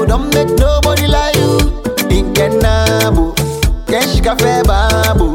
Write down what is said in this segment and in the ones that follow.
don't make nobody like you. Inkenabo, Kenshika Febabu,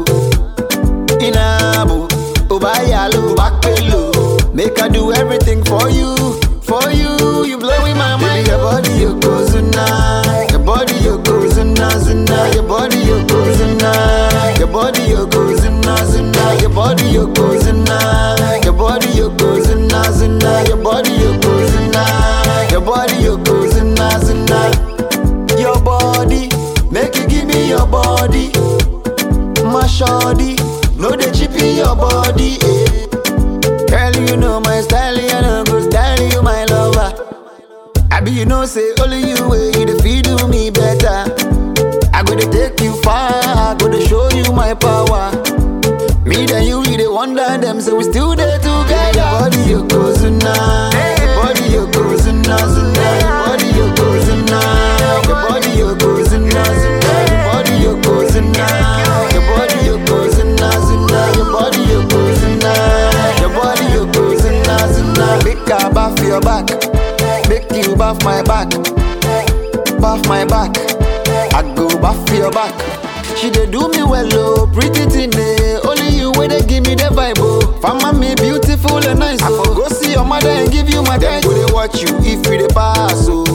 Inabo, Ubayalo, Bakpelo. Make I do everything for you, for you. You blowing my mind. Your body, you go zuna. Your body, you go zuna, zuna. Your body, you go zuna. Your body, you go zuna, zuna. Your body, you go zuna. Your body, you go zuna, zuna. Your body, you go zuna. Your body, you go zuna, zuna. Your body, make you give me your body. My shawty, no they chippy your body. Eh. Girl, you know my style, you know go style you my lover. I be you know say only you way you the feel do me better. I go to take you far, I go to show you my power. Me and you, we the wonder them, so we still there together. Your body you go zuna, your body you go zuna zuna, your body you go zuna, your body you go zuna zuna, your body you go zuna, your body you go zuna zuna, your body you go zuna, your body you go zuna zuna. Make I bath your back, make you bath my back, bath my back. I go bath your back. She dey do me well, oh, pretty thing, eh. Only you wey dey give me the vibe, oh. Fama me beautiful and nice, oh. I for go see your mother and give you my time. Go dey watch you if you dey pass, oh.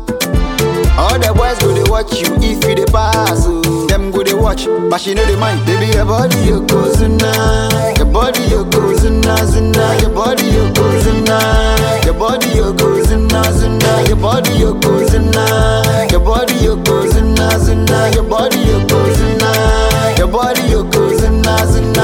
All the boys go dey watch you if you dey pass, oh. Them go dey watch, but she know dey mind. Baby, your body you go zuna, your body you go zuna zuna, your body you go zuna, your body you go zuna zuna, your body you go zuna, your body you go zuna zuna, your body you go zuna, your body you go zuna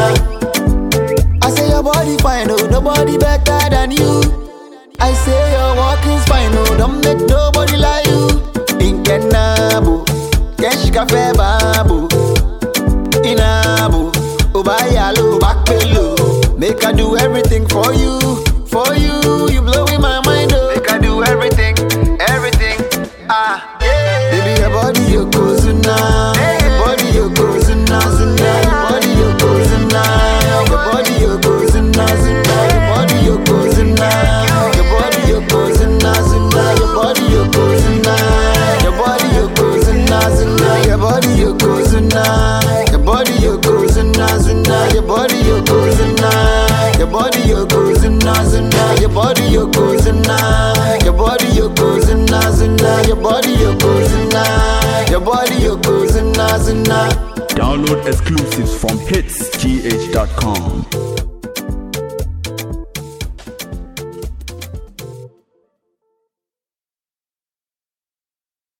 zuna. I say your body fine, oh, nobody better than you. I say your walk is fine, oh, don't make nobody like you. Inkenabo, Kenshika Febabu, Inabo, Ubayalo, Bakpelo. Make I do everything for you, for you. You blowing my mind, oh. Make I do everything, everything. Ah, yeah. Baby, your body you go zuna, your body you go zuna zuna, your body you go zuna, your body you go zuna zuna, your body you go zuna, your body you go zuna zuna, your body you go zuna, your body you go zuna zuna, your body you go zuna, your body you go zuna zuna, your body you go zuna, your body you go zuna zuna, your body you go zuna, your body you go zuna zuna, your body you go zuna, your body you go zuna zuna. Download exclusives from hitsgh.com.